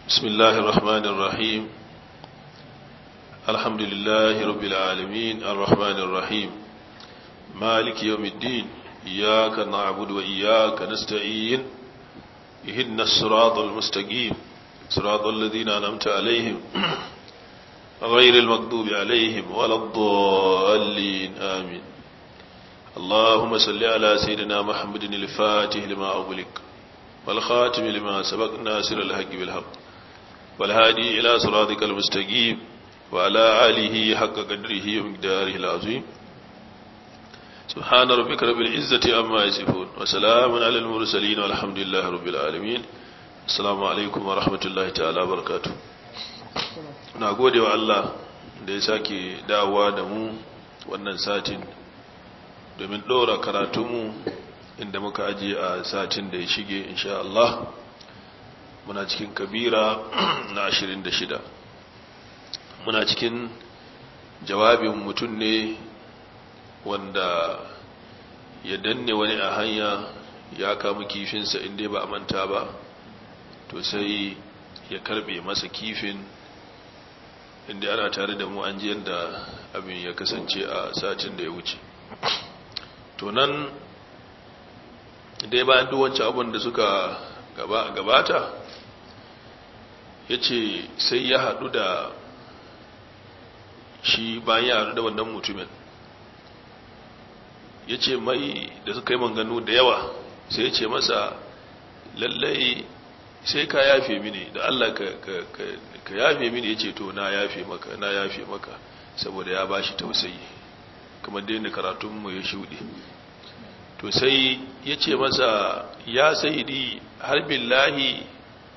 بسم الله الرحمن الرحيم الحمد لله رب العالمين الرحمن الرحيم مالك يوم الدين إياك نعبد وإياك نستعين إهدنا الصراط المستقيم صراط الذين أنعمت عليهم غير المغضوب عليهم ولا الضالين آمين اللهم صل على سيدنا محمد الفاتح لما أغلق والخاتم لما سبق ناصر الحق بالحق والهادي إلى صراطك المستقيم وعلى آله حق قدره ومقداره العظيم سبحان ربك رب العزة عما يصفون وسلام على المرسلين والحمد لله رب العالمين السلام عليكم ورحمة الله تعالى وبركاته na gode wa Allah da ya sake dawowa da mu wannan satin domin ɗora karatunmu inda muka ajiye a satin da ya shige insha Allah muna cikin kabira na 26 muna cikin jawabin mutum ne wanda ya danne wani a hanya ya kama kifinsa inda ba a manta ba to sai ya karbe masa kifin inda ana tare da mu an ji yadda abin ya kasance a satin da ya wuce to nan dai bayan duwancan abin da suka gabata ya ce sai ya haɗu da shi bayan ya haɗu da wannan mutumin ya ce mai da suka yi manganu da yawa sai ya ce masa lallai sai ka yafe mini da Allah ka yafe mini ya ce to na yafe maka na yafe maka saboda ya ba shi tausayi kamar da karatunmu ya shuɗe to sai ya ce masa ya sayidi har billahi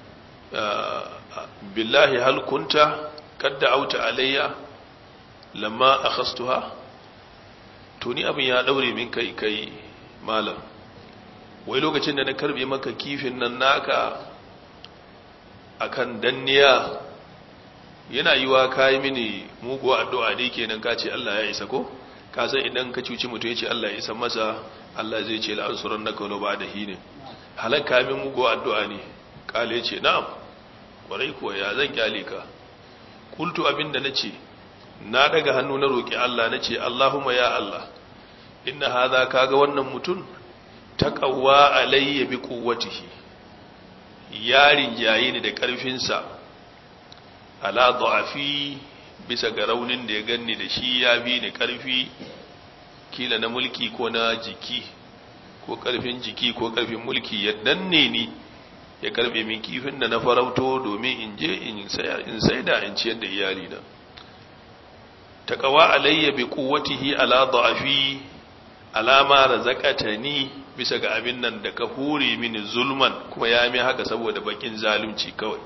billahi hal kunta kadda auta alayya lamma akhastuha to ni abin ya daure min kai kai malam wai lokacin da na karbe maka kifin nan naka akan danniya yana yiwa kai mini mugu addu'a dai kenan ka ce Allah ya isa ko ka san idan ka cuci mutum ya ce Allah ya isa masa Allah zai ce la'ansuran na kawo ba da hine halakka min mugu addu'a ne kale ce na'am kwarai kuwa ya zan kyale ka kultu abinda na ce na daga hannu na roƙi Allah na ce Allahumma ya Allah inna haza kaga wannan mutum taqawwa alayya bi quwwatihi yarin yayi ni da ƙarfinsa ala da'afi bisa ga raunin da ya ganni da shi ya bi ni ƙarfi kila na mulki ko na jiki ko ƙarfin jiki ko ƙarfin mulki ya danne ni ya karbe min kifin da na farauto domin in je in saida in ciyar da iyalina taqawa alayya bi quwwatihi ala da'afi alama razaqatani bisa ga abin nan da ka hure mini zulman kuma ya mi haka saboda bakin zalunci kawai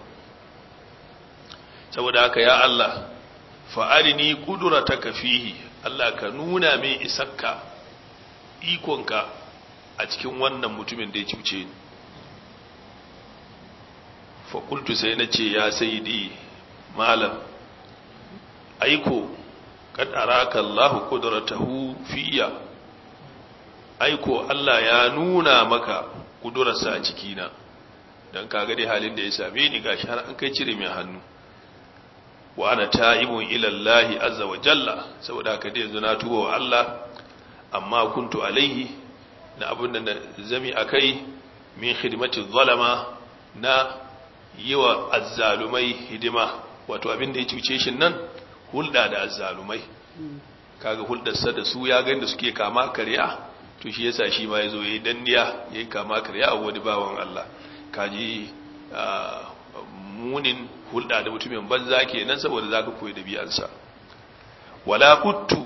saboda haka ya Allah fa'arini qudrataka fihi Allah ka nuna min isakka ikonka a cikin wannan mutumin da ya cuce ni fakultu sai na ce ya sayidi malam aiko kad araka Allah qudratahu fiya aiko Allah ya nuna maka kudurarsa a cikina dan kaga dai halin da ya same ni gashi har an kai cire mai hannu wa ana ta'ibun ila Allah azza wa jalla saboda haka dai yanzu na tuba wa Allah amma kuntu alaihi na abun da zami akai min khidmati zalama na yi wa azzalumai hidima wato abin da ya cuce shi nan hulɗa da azzalumai kaga hulɗarsa da su ya gani da suke kama karya to shi yasa shi ma ya zo ya yi danniya ya yi kama karya a wani bawan Allah kaji munin hulɗa da mutumin banza ke nan saboda za ka koyi da biyansa wala kuttu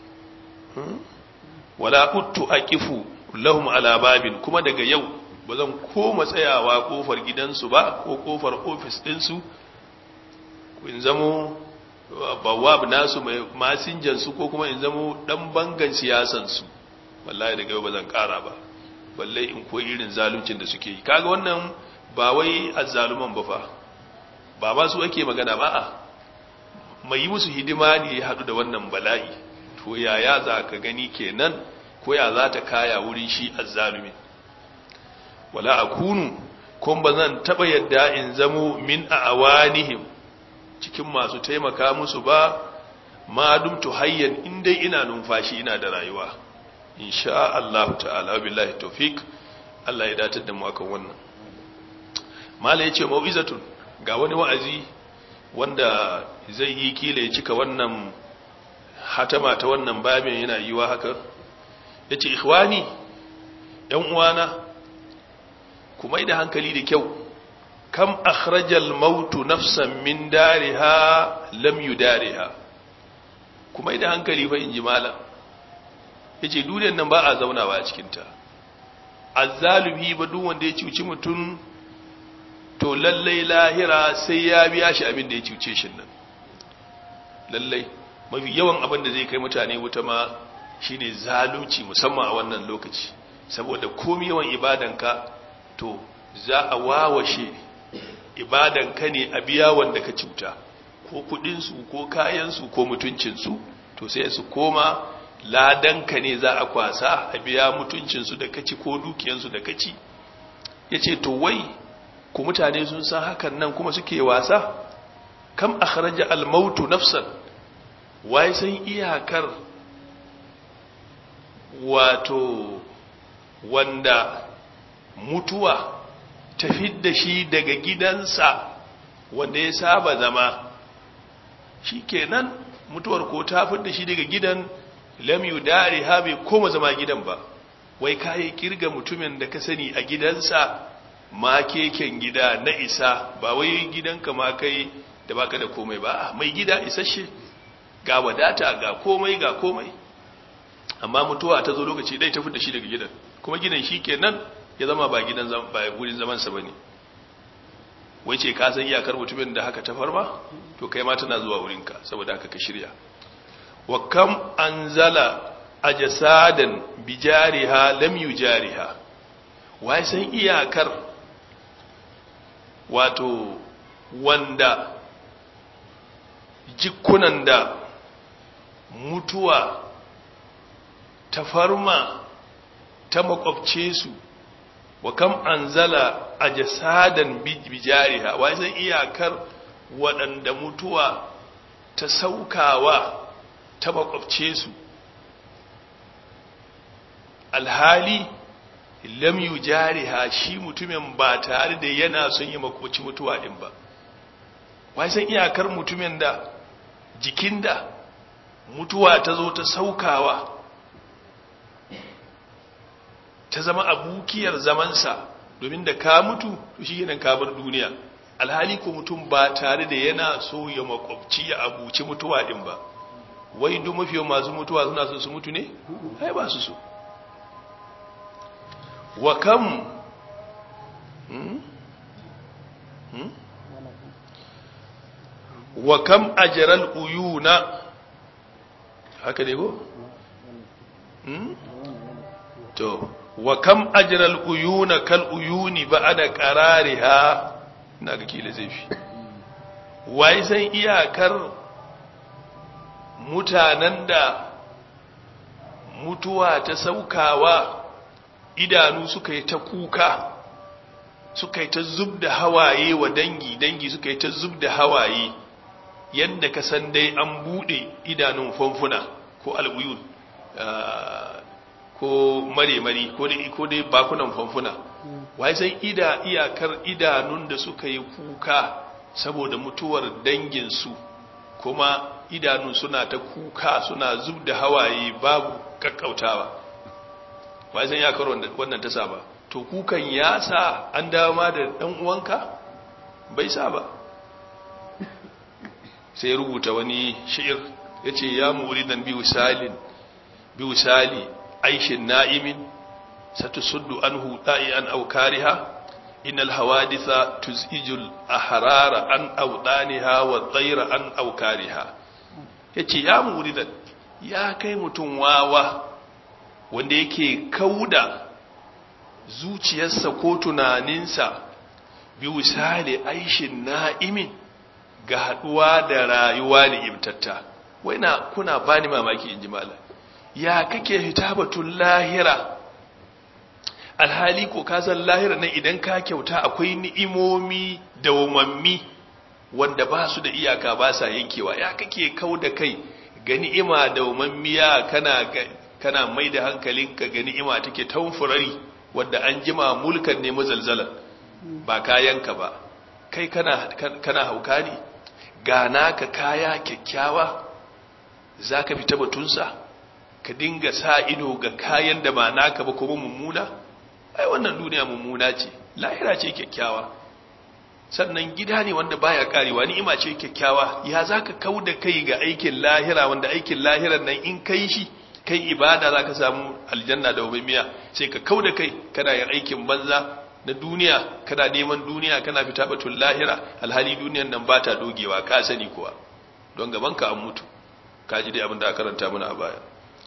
wala kuttu aqifu lahum ala babin kuma daga yau ba zan koma tsayawa kofar gidansu ba ko kofar ofis ɗinsu in zamo bawab nasu mai masinjansu ko kuma in zamo ɗan bangan siyasansu wallahi daga yau ba zan ƙara ba balle in koyi irin zaluncin da suke yi kaga wannan ba wai azzaluman ba fa ba ba su ake magana ba a mai yi musu hidima ne ya haɗu da wannan bala'i to yaya za ka gani kenan ko ya za ta kaya wurin shi azzalumin wala akunu kun ba zan taɓa yadda in zamo min a awanihim cikin masu taimaka musu ba ma dumtu hayyan in dai ina numfashi ina da rayuwa insha Allah ta'ala billahi tawfik Allah ya datar da mu akan wannan mala yace mau'izatun ga wani wa'azi wanda zai yi kila ya cika wannan hatama ta wannan babin yana yiwa haka yace ikhwani yan uwana kuma da hankali da kyau kam akhrajal mautu nafsan min dariha lam yudariha kuma da hankali fa inji malam yace duniyar nan ba a zaunawa a cikin ta azzalumi ba duk wanda ya cuci mutum to lallai lahira sai ya biya shi abin da ya cuce shi nan lallai mafi yawan abin da zai kai mutane wuta ma shine zalunci musamman a wannan lokaci saboda komi yawan ibadanka to za a wawashe ibadanka ne a biya wanda ka cuta ko kudinsu ko kayansu ko mutuncinsu to sai su koma ladanka ne za a kwasa a biya mutuncinsu da kaci ko dukiyansu da kaci ya ce to wai ku mutane sun san hakan nan kuma suke wasa kam akhraja al-mautu nafsan wai san iyakar wato wanda mutuwa ta fidda shi daga gidansa wanda ya saba zama shikenan mutuwar ko ta fidda shi daga gidan lam yudari ha bai koma zama gidan ba wai kayi kirga mutumin da ka sani a gidansa ma keken gida na isa ba wai gidanka ma kai da baka da komai ba mai gida isasshe ga wadata ga komai ga komai amma mutuwa ta zo lokaci dai ta fita shi daga gidan kuma gidan shi kenan ya zama ba gidan ba gurin zaman sa bane wai ce ka san iyakar mutumin da haka ta farma to kai ma tana zuwa wurinka saboda haka ka shirya wa kam anzala ajsadan bijariha lam yujariha wai san iyakar wato wanda jikunan da mutuwa ta farma ta makwabce su wa kam anzala a jasadan bijariha wai san iyakar waɗanda mutuwa ta saukawa ta makwabce su alhali lam yujariha shi mutumin ba tare da yana son yi makwabci mutuwa din ba wai san iyakar mutumin da jikin da mutuwa ta zo ta saukawa ta zama abukiyar zamansa domin da ka mutu to shi yana kabar duniya alhali ko mutum ba tare da yana so ya makwabci ya abuci mutuwa din ba wai duk mafi masu mutuwa suna so su mutu ne ai ba su so wa kam hmm? Hmm? wa kam ajral uyuna haka ne ko hmm? to wa kam ajral uyuna kal uyuni ba'da qarariha ina ga kila zai fi wai san iyakar mutanen da mutuwa ta saukawa idanu suka yi ta kuka suka yi ta zub da hawaye wa dangi dangi suka yi ta zub da hawaye yadda ka san dai an bude idanun famfuna ko al'uyun ko mare-mari ko dai bakunan famfuna wai san ida iyakar idanun da suka yi kuka saboda mutuwar danginsu kuma idanun suna ta kuka suna zub da hawaye babu kakkautawa wai san iyakar wannan ta saba to kukan ya sa an dama da ɗan uwanka bai sa ba sai rubuta wani shi'ir ya ce ya muridan biyu salin biyu sali aishin na'imin satusuddu anhu da'ian aw kariha innal hawaditha tuzijul ahrara an awdaniha wa dhayra an aw kariha yace ya muridan ya kai mutun wawa wanda yake kauda zuciyarsa ko tunaninsa bi misali aishin na'imin ga haduwa da rayuwa ne imtatta wai na kuna bani mamaki inji malam ya kake hitabatun lahira alhali ko ka san lahira nan idan ka kyauta akwai ni'imomi dawamammi wanda ba su da iyaka ba sa yankewa ya kake kau da kai ga ni'ima dawamammiya kana kana mai da hankalinka ga ni'ima take tamfurari wanda an jima mulkan ne mazalzalan ba kayanka ba kai kana kana hauka ne ga naka kaya kyakkyawa zaka fita batunsa ka dinga sa ido ga kayan da ba naka ba kuma mummuna ai wannan duniya mummuna ce lahira ce kyakkyawa sannan gida ne wanda baya karewa ni'ima ce kyakkyawa ya zaka kauda kai ga aikin lahira wanda aikin lahiran nan in kai shi kai ibada zaka samu aljanna da ubamiya sai ka kauda kai kana yin aikin banza na duniya kana neman duniya kana fita batul lahira alhali duniyan nan ba ta dogewa ka sani kuwa don gaban ka an mutu ka ji dai abin da aka karanta mana a baya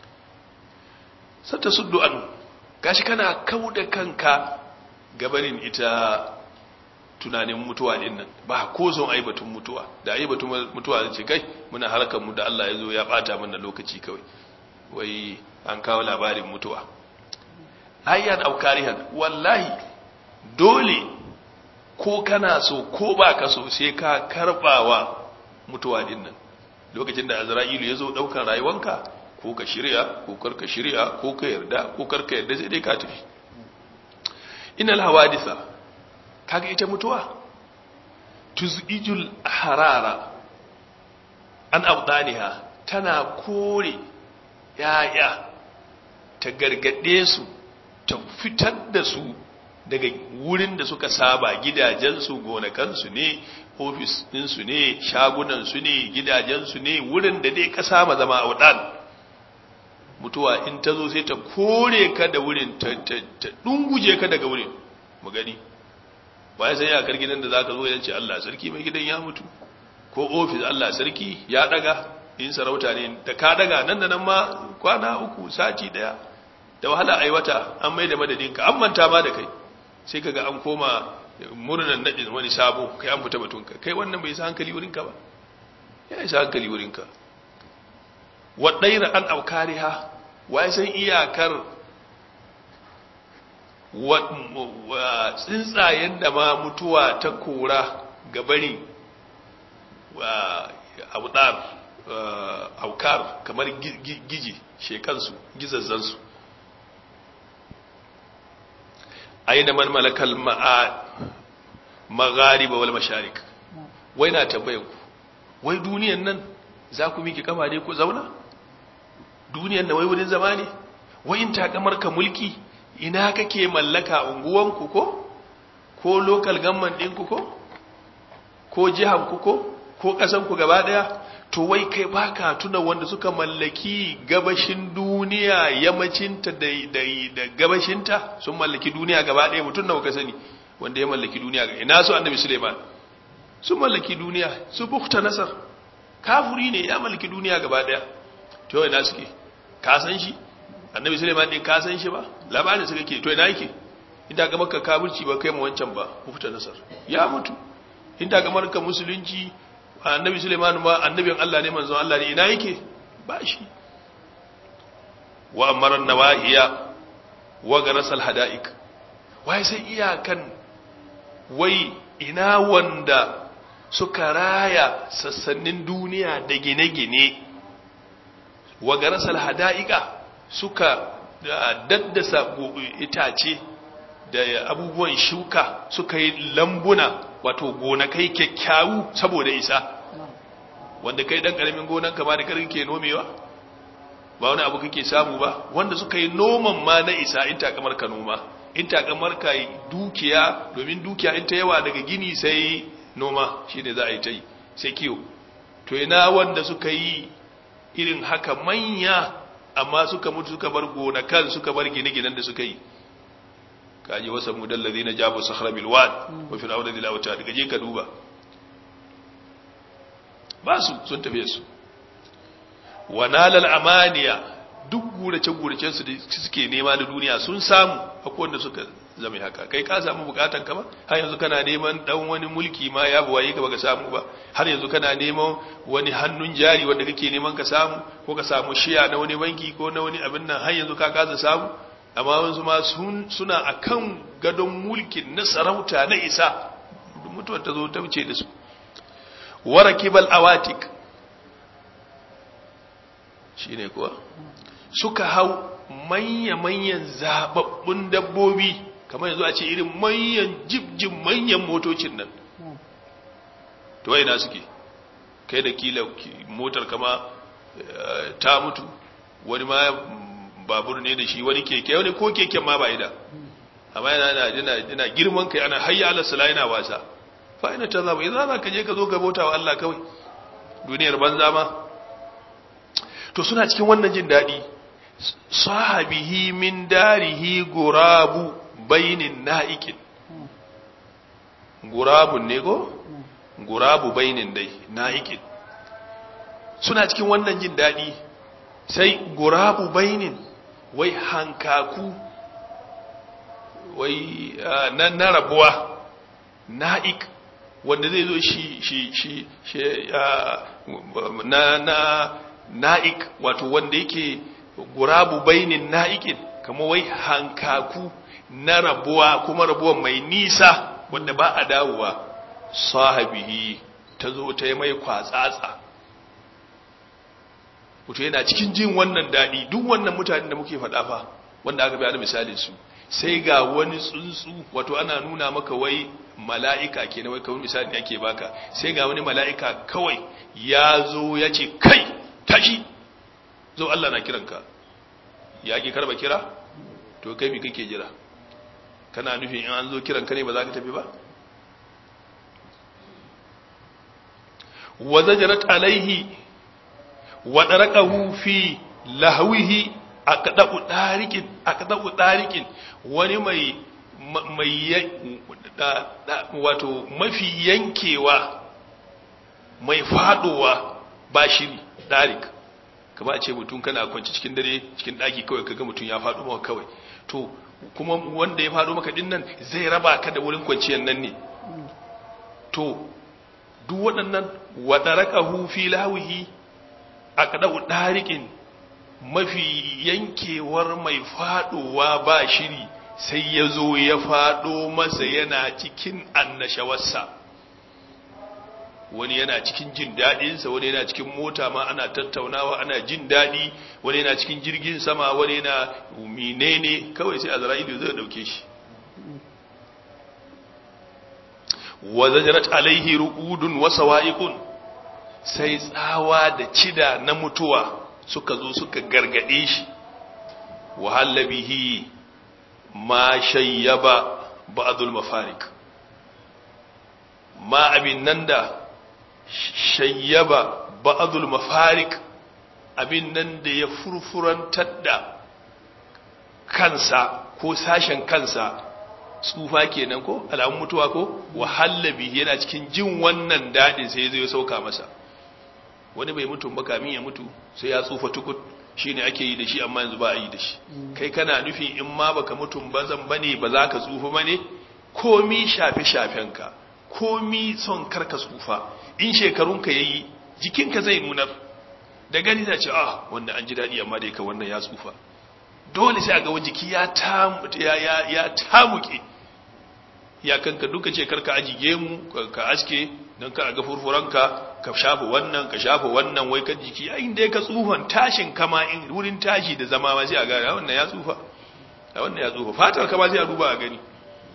sata suddu an gashi kana kauda kanka gabanin ita tunanin mutuwa din nan ba ko son ai batun mutuwa da ai batun mutuwa ce kai muna harkar mu da Allah ya zo ya bata mana lokaci kawai wai an kawo labarin mutuwa ayyan aukarihan wallahi dole ko kana so ko ba ka so sai ka karbawa mutuwa din nan lokacin da azra'ilu ya zo daukar rayuwanka ko ka shirya ko karka shirya ko ka yarda ko karka yarda sai dai ka tafi inal hawadisa kaga ita mutuwa tuzijul harara an abdaniha tana kore yaya ta gargade su ta fitar da su daga wurin da suka saba gidajensu gonakansu ne ofis ɗinsu ne shagunansu ne gidajensu ne wurin da dai ka saba zama a wadan mutuwa in ta zo sai ta kore ka da wurin ta ɗunguje ka daga wurin mu gani ba ya san yakar gidan da za ka zo ce Allah sarki mai gidan ya mutu ko ofis Allah sarki ya daga in sarauta ne da ka daga nan da nan ma kwana uku sati daya da wahala ai wata an mai da madadinka an manta ma da kai sai kaga an koma murnan nadin wani sabo kai an fita batunka kai wannan bai sa hankali wurinka ba ya isa hankali wurinka wadaira an aukariha wai san iyakar tsuntsayen da ma mutuwa ta kora gabari abudar aukar kamar giji shekansu gizazzansu aina man malakal maghariba wal masharik wai na tambayan ku wai duniyan nan za ku miki kama ne ku zauna duniyan nan wai wurin zama ne wai in takamar ka mulki ina kake mallaka unguwanku ko ko local government ɗinku ko ko jihanku ko ko ƙasanku gaba ɗaya to wai kai baka tuna wanda suka mallaki gabashin duniya yammacinta da, da, da gabashinta sun mallaki duniya gaba ɗaya mutum nawa ka sani wanda ya mallaki duniya ga ina su annabi suleiman sun mallaki duniya su bukta nasar kafuri ne ya mallaki duniya gaba ɗaya to ina suke ka san shi annabi suleiman din ka san shi ba labarin su kake to ina yake inda ga maka kafirci ba kai mu wancan ba bukta nasar ya mutu inda ga maka musulunci annabi suleiman ma annabin Allah ne manzon Allah ne ina yake ba shi wa amara nawahiya wa garasal hadaik wai sai iyakan wai ina wanda suka raya sassanin duniya da gine-gine wa garasal hadaika suka daddasa itace da abubuwan shuka suka yi lambuna wato gonakai kyakkyawu saboda isa wanda kai dan karamin gonan ka ba da karin ke nomewa ba wani abu kake samu ba wanda suka yi noman ma na isa in takamar ka noma in takamar ka dukiya domin dukiya in ta yawa daga gini sai noma shine za a yi ta yi sai kiyo to ina wanda suka yi irin haka manya amma suka mutu suka bar gonakan suka bar gine-ginen da suka yi kaji wasa mudallazi na jabu sahara bilwad wa fir'auna dil awta daga je ka duba ba su sun tafi su wa nalal amaniya duk gurace gurace su da suke nema da duniya sun samu akwai wanda suka zama haka kai ka samu bukatan ka ba har yanzu kana neman dan wani mulki ma ya buwaye ka baka samu ba har yanzu kana neman wani hannun jari wanda kake neman ka samu ko ka samu shiya na wani banki ko na wani abin nan har yanzu ka kasa samu amma wasu ma suna akan gadon mulkin na sarauta na isa mutuwar ta zo ta wuce da su warakibal awatik shine kuwa suka hau manya-manyan zababbun dabbobi kamar yanzu a ce irin manyan jibjin manyan motocin nan to wai na suke kai da kila motar kama ta mutu wani ma babur ne da shi wani keke wani ko keken ma ba ida amma yana yana yana girman kai ana hayya ala sala yana wasa fa ina ta zaba idan za ka je ka zo ka bauta wa Allah kawai duniyar banza ma to suna cikin wannan jin daɗi sahabihi min darihi gurabu bainin na'ikin gurabun ne go gurabu bainin dai na'ikin suna cikin wannan jin daɗi sai gurabu bainin wai hankaku wai na, na rabuwa na'ik wanda zai zo shi shi shi, shi na na na'ik wato wanda yake gurabu bainin na'ikin kama wai hankaku na rabuwa kuma rabuwa mai nisa wanda ba a dawowa sahabihi ta zo ta yi mai kwatsatsa wato yana cikin jin wannan daɗi duk wannan mutane da muke faɗa fa wanda aka bayar misalin su sai ga wani tsuntsu wato ana nuna maka wai mala'ika ke na wai kawai misali ne ake baka sai ga wani mala'ika kawai ya zo ya ce kai tashi zo Allah na kiranka ya ki karba kira to kai mi kake jira kana nufin in an zo kiranka ne ba za ka tafi ba wa zajarat alaihi wa daraqahu fi lahwihi aqda'u dariqin aqda'u dariqin wani mai mai wato mafi yankewa mai fadowa ba shiri darik kama a ce mutum kana kwanci cikin dare cikin daki kawai kaga mutum ya fado maka kawai to kuma wanda ya fado maka din nan zai raba ka da wurin kwanciyar nan ne to duk waɗannan wadarakahu fi lawihi aqda'u dariqin mafi yankewar mai fadowa ba shiri sai ya zo ya fado masa yana cikin annashawarsa wani yana cikin jin daɗinsa wani yana cikin mota ma ana tattaunawa ana jin daɗi wani yana cikin jirgin sama wani yana menene kawai sai azra'ilu zai dauke shi wa zajarat alaihi ru'udun wa sawa'iqun sai tsawa da cida na mutuwa suka zo suka gargade shi wa halabihi ma shayyaba ba'dul mafarik ma abin nan da shayyaba ba'dul mafarik abin nan da ya furfurantar da kansa ko sashen kansa tsufa kenan ko alamun mutuwa ko wahallabi yana cikin jin wannan dadin sai zai sauka masa wani bai mutu ba kamin ya mutu sai ya tsufa tukut shine ake yi da shi amma yanzu ba a yi da shi kai kana nufin in ma baka mutum ba zan bane ba za ka tsufa bane komi shafe shafenka komi son karka tsufa in shekarunka yayi jikinka zai nunar da gani ta ce ah wanda an ji dadi amma dai ka wannan ya tsufa dole sai a ga jiki ya tamu ya ya ya tamuke ya kanka duka ce karka ajige mu ka aske don ka ga furfuranka ka shafa wannan ka shafa wannan wai kan jiki yayin da ka tsufan tashin kama in wurin tashi da zama ma sai a ga wannan ya tsufa wannan ya tsufa fatar kama sai a duba a gani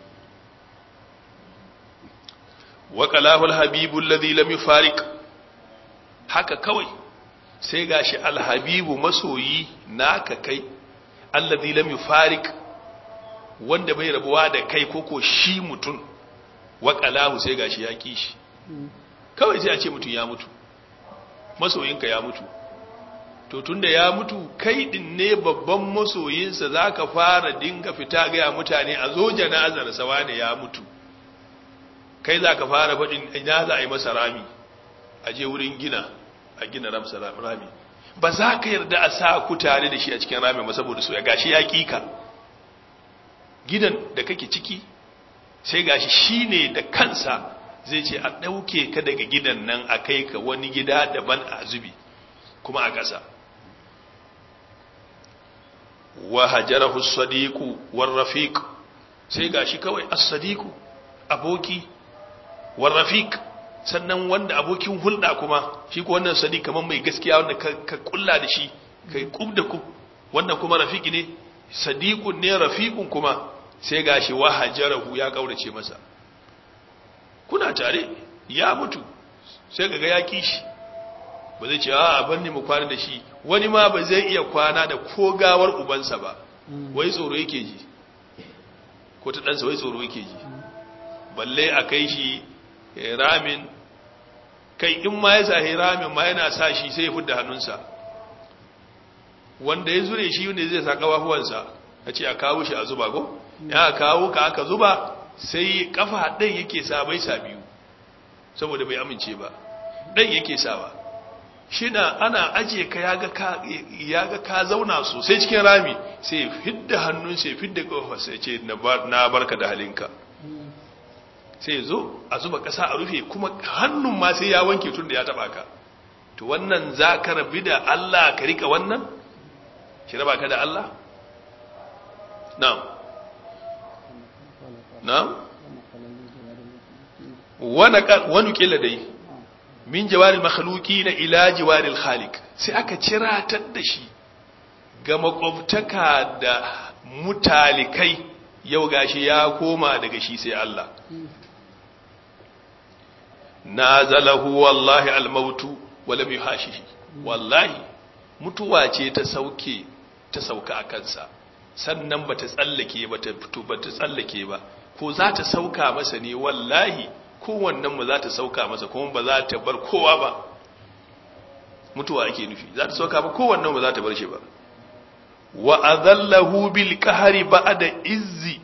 wa qalahu al-habibu alladhi lam yufariq haka kawai sai gashi al-habibu masoyi naka kai alladhi lam yufariq wanda bai rabuwa da kai koko shi mutum wa qalahu sai gashi ya kishi kawai sai a ce mutum ya mutu masoyinka ya mutu to tunda ya mutu kai din ne babban masoyinsa zaka fara dinga fita ga mutane a zo janazar sawa ne ya mutu kai zaka fara faɗin ina za a yi masa rami a je wurin gina a gina ramsa rami ba za ka yarda a sa ku tare da shi a cikin rami ba saboda so ya gashi ya kika gidan da kake ciki sai gashi shine da kansa zai ce a ɗauke ka daga gidan nan a kai ka wani gida daban a zubi kuma a ƙasa wa hajarahu sadiqu war rafiq sai gashi kawai as-sadiqu aboki war rafiq sannan wanda abokin hulɗa kuma shi ko wannan sadiq kaman mai gaskiya wanda ka kulla da shi kai kub da kub wannan kuma rafiqi ne sadiqun ne rafiqun kuma sai gashi wa hajarahu ya kaurace masa kuna tare ya mutu sai kaga ya kishi ba zai ce a ban ni mu kwana da shi wani ma ba zai iya kwana da ko gawar ubansa ba wai tsoro yake ji ko ta ɗansa wai tsoro yake ji balle a kai shi ramin kai in ma ya sahi ramin ma yana sa shi sai ya fudda hannunsa wanda ya zure shi ne zai sa kafafuwansa a ce a kawo shi a zuba ko ya kawo ka aka zuba sai kafa ɗan yake sa bai sa biyu saboda bai amince ba ɗan yake sawa shi na ana ajiye ka ya ga ka zauna sosai cikin rami sai fidda hannun sai fidda ƙofa sai ce na barka da halinka sai zo a zuba ƙasa a rufe kuma hannun ma sai ya wanke tun da ya taɓa ka to wannan za ka rabi da Allah ka rika wannan ki raba ka da Allah na'am na'am wani kila dai min jawaril makhluki na ila jawaril khaliq sai aka ciratar da shi ga makwabtaka da mutalikai yau gashi ya koma daga shi sai Allah nazalahu wallahi almautu wa lam yuhashihi wallahi mutuwa ce ta sauke ta sauka a kansa sannan bata tsallake bata fito bata tsallake ba ko za ta sauka masa ne wallahi kowannen mu za ta sauka masa kuma ba za ta bar kowa ba mutuwa ake nufi za ta sauka ba kowannen ba za ta bar shi ba wa azallahu bil qahri ba'da izzi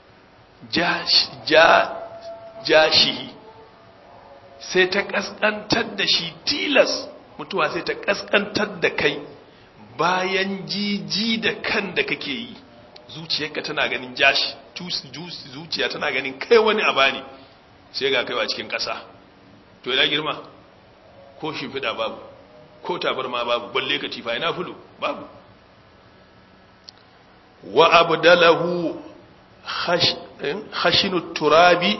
jashi sai ta kaskantar da shi tilas mutuwa sai ta kaskantar da kai bayan jiji da kan da kake yi zuciyarka tana ganin jashi zuciya tana ganin kai wani abani sai ga kaiwa cikin ƙasa to ina girma ko shimfiɗa babu ko tabarma babu balle ka tifa ina fulu babu wa abdalahu khashinu turabi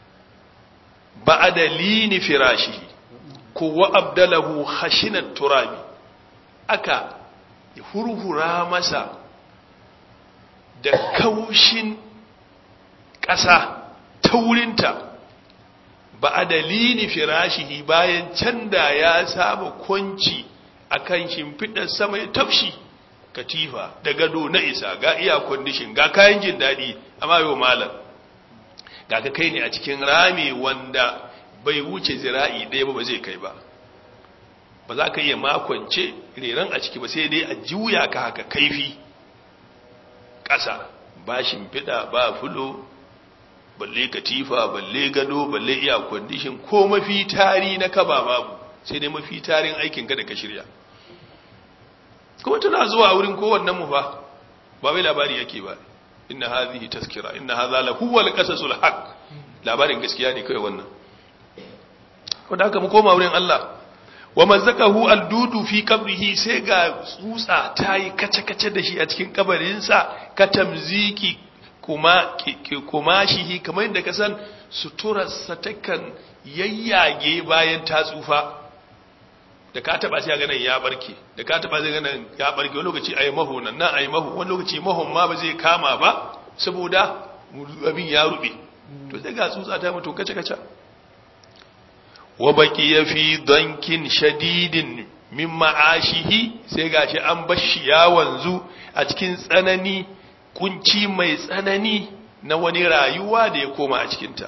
ba'da lini firashihi ko wa abdalahu khashinat turabi aka hurhura masa da kaushin ƙasa taurinta ba a dalili firashihi bayan can da ya saba kwanci a kan shimfiɗar sama ya tafshi katifa da gado na isa ga iya kwandishin ga kayan jin daɗi amma yau malam ga ka kai ne a cikin rami wanda bai wuce zira'i ɗaya ba ba zai kai ba ba za ka iya makwance reran a ciki ba sai dai a juya ka haka kaifi ƙasa ba shimfiɗa ba fulo balle katifa balle gado balle iya kwandishin ko mafi tari na kaba babu sai dai mafi tarin aikin ka da ka shirya kuma tana zuwa wurin kowannen mu fa ba wai labari yake ba inna hadhihi tazkira inna hadha la huwa al-qasasul haqq labarin gaskiya ne kai wannan wanda haka mu koma wurin Allah wa mazzakahu al-dudu fi qabrihi sai ga tsutsa tayi kace-kace da shi a cikin kabarinsa ka tamziki kuma kumashihi kamar yadda ka san suturarsa takan yayyage bayan ta tsufa da ka taba sai ganin ya barke da ka taba sai ganin ya barke wani lokaci ayi maho nan nan ayi maho wani lokaci mahon ma ba zai kama ba saboda abin ya rube to sai ga tsutsa ta mutu kace kace wa baqiya fi dankin shadidin min ma'ashihi sai gashi an bashi ya wanzu a cikin tsanani kunci mai tsanani na wani rayuwa da ya koma a cikinta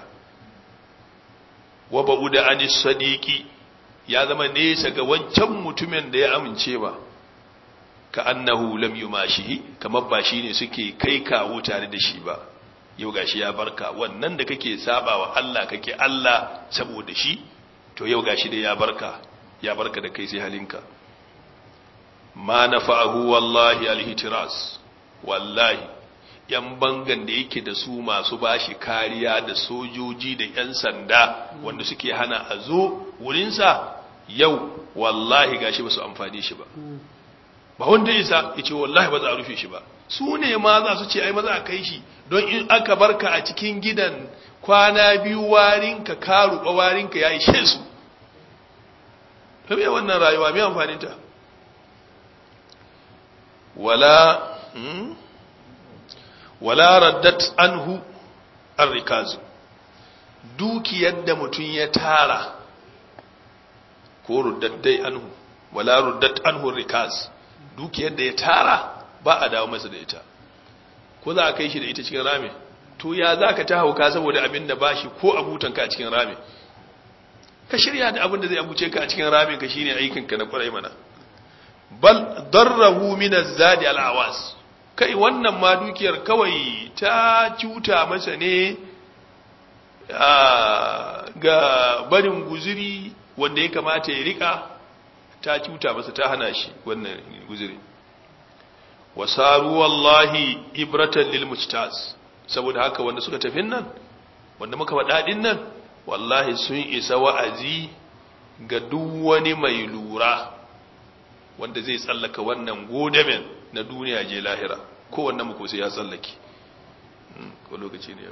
wa ba'uda anis sadiqi ya zama nesa ga wancan mutumin da ya amince ba ka annahu lam yumashihi kamar ba shine suke kai kawo tare da shi ba yau gashi ya barka wannan da kake sabawa Allah kake Allah saboda shi to yau gashi da ya barka ya barka da kai sai halinka ma nafa'ahu wallahi alhitiras wallahi yan bangan da yake da su masu bashi kariya da sojoji da yan sanda wanda suke hana a zo wurinsa yau wallahi gashi ba su amfani shi ba ba wanda isa ya ce wallahi ba za a rufe shi ba su ne ma za su ce ai maza a kai shi don in aka barka a cikin gidan kwana biyu warinka ka ruɓa warinka ya ishe su ta me wannan rayuwa mai amfaninta wala wala raddat anhu arrikazu dukiyar da mutum ya tara ko ruddaddai anhu wala ruddat anhu rikaz dukiyar da ya tara ba a dawo masa da ita ko za a kai shi da ita cikin rami to ya za ka ta hauka saboda abin da ba shi ko abutanka a cikin rami ka shirya da abin da zai abuce ka a cikin rami ka shine aikinka na kwarai mana bal darrahu min az-zadi al-awas kai wannan ma dukiyar kawai ta cuta masa ne ga barin guzuri wanda ya kamata ya rika ta cuta masa ta hana shi wannan guzuri wasaru wallahi ibratan lil mujtaz saboda haka wanda suka tafi nan wanda muka faɗa din nan wallahi sun isa wa'azi ga duk wani mai lura wanda zai tsallaka wannan godamen na duniya je lahira ko wannan muku sai ya tsallake ko lokaci ne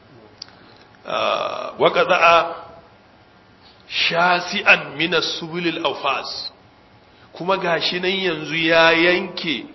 wa qada'a shasi'an min as-subulil awfas kuma gashi nan yanzu ya yanke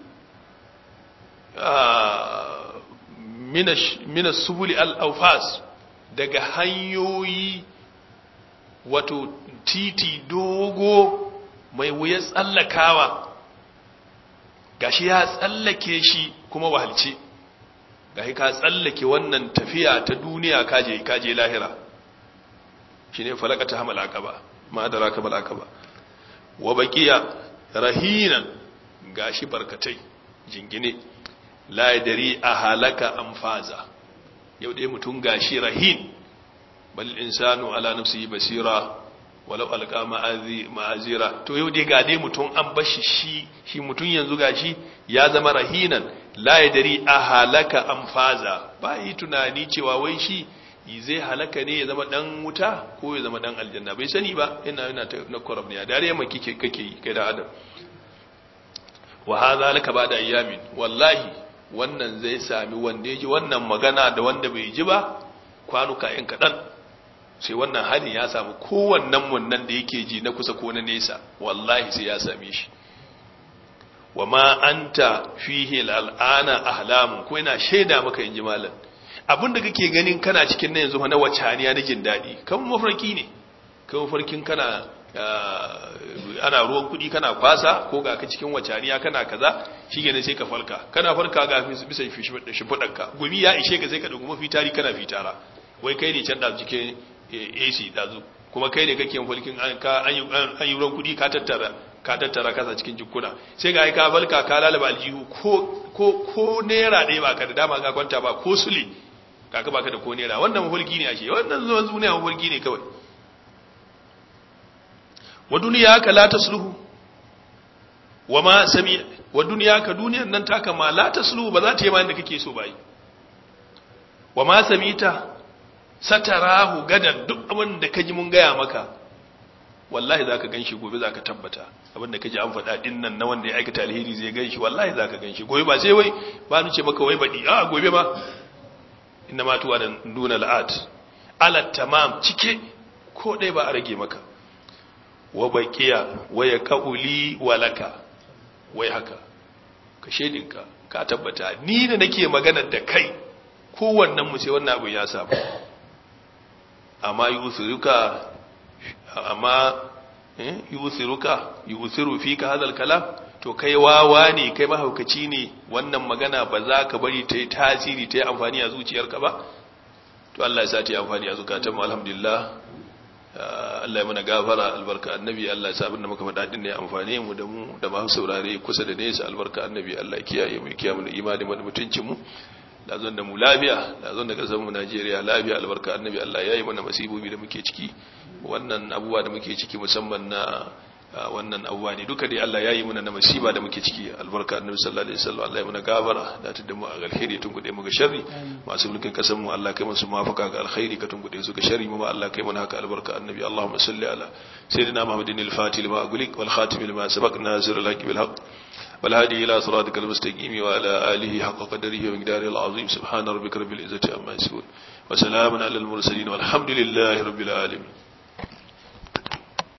minas subuli al'aufas daga hanyoyi wato titi dogo mai wuya tsallakawa gashi ya tsallake shi kuma wahalce gashi ka tsallake wannan tafiya ta duniya kaje kaje lahira shi ne falakata hamal aqaba ma adraka bal aqaba wa baqiya rahinan gashi barkatai jingine la yadri a halaka amfaza yau dai mutum gashi rahin bal insanu ala nafsihi basira walau alqa ma'azi ma'azira to yau dai ga dai mutum an bashi shi shi mutum yanzu gashi ya zama rahinan la yadri a halaka amfaza ba yi tunani cewa wai shi zai halaka ne ya zama dan wuta ko ya zama dan aljanna bai sani ba ina yana na korab ne dare mai kike kake yi kai da adam wa hadha laka ba'da ayyamin wallahi wannan zai sami wanda ya ji wannan magana da wanda bai ji ba kwanuka yan kadan sai wannan hali ya samu kowannen mun nan da yake ji na kusa ko na nesa wallahi sai ya same shi wa ma anta fihi al'ana ahlamu ko ina shaida maka inji malam abinda kake ganin kana cikin nan yanzu na wacaniya na jin daɗi kan mafarki ne kan mafarkin kana ana ruwan kuɗi kana kwasa ko ga ka cikin wacaniya kana kaza shi ne sai ka falka kana falka ga bisa shimfiɗarka gumi ya ishe ka sai ka ɗauki mafi tari kana fitara wai kai ne can da cikin ac ɗazu kuma kai ne kake falkin an yi ruwan kuɗi ka tattara ka tattara kasa cikin jikuna sai ga ka falka ka lalaba aljihu ko naira ɗaya ba ka da dama ka kwanta ba ko sule kaka baka da ko nera wannan mafulki ne ashe wannan zuwan duniya mafulki ne kawai wa duniya ka la tasluhu wa ma sami wa duniya ka duniyar nan ta kama la tasluhu ba za ta yi ma inda kake so bai wa ma samita satarahu gadan duk abin da kaji mun gaya maka wallahi zaka ganshi gobe zaka tabbata abin da kaji an faɗa din nan na wanda ya aikata alheri zai ganshi wallahi zaka ganshi gobe ba sai wai ba ni ce maka wai baɗi a gobe ma inna ma tuwa da nuna la'at ala tamam cike ko ɗaya ba a rage maka wa baqiya wa ya qauli walaka wai haka ka shedinka ka tabbata ni da nake magana da kai kowannen mu sai wannan abu ya samu amma yusiruka amma yusiruka yusiru fika hadal kalam to kai wawa ne kai mahaukaci ne wannan magana ba za ka bari ta yi tasiri ta yi amfani a zuciyarka ba to Allah ya sa ta yi amfani a zukatan mu alhamdulillah Allah ya mana gafara albarka annabi Allah ya sa abinda muka faɗa din ne amfane mu da mu da masu saurare kusa da nesa albarka annabi Allah ya kiyaye mu kiyaye mu imani mu da mutuncin mu da zon da mu lafiya da zon da kasar mu Najeriya lafiya albarka annabi Allah ya yi mana masibobi da muke ciki wannan abubuwa da muke ciki musamman na wannan abubuwa ne duka dai Allah ya yi muna na masiba da muke ciki albarka annabi sallallahu alaihi wasallam Allah ya muna gafara da ta damu a alkhairi tun gude mu ga sharri masu mulkin kasan mu Allah kai musu mafaka ga alkhairi ka tun gude su ga sharri mu Allah kai mana haka albarka annabi Allahumma salli ala sayyidina Muhammadin al-fatih lima agulik wal khatim lima sabaq nazir al-haqq bil haqq wal hadi ila siratikal mustaqim wa ala alihi haqqa qadarihi wa miqdarihi al-azim subhana rabbika rabbil izzati amma yasifun wa salamun alal mursalin walhamdulillahi rabbil alamin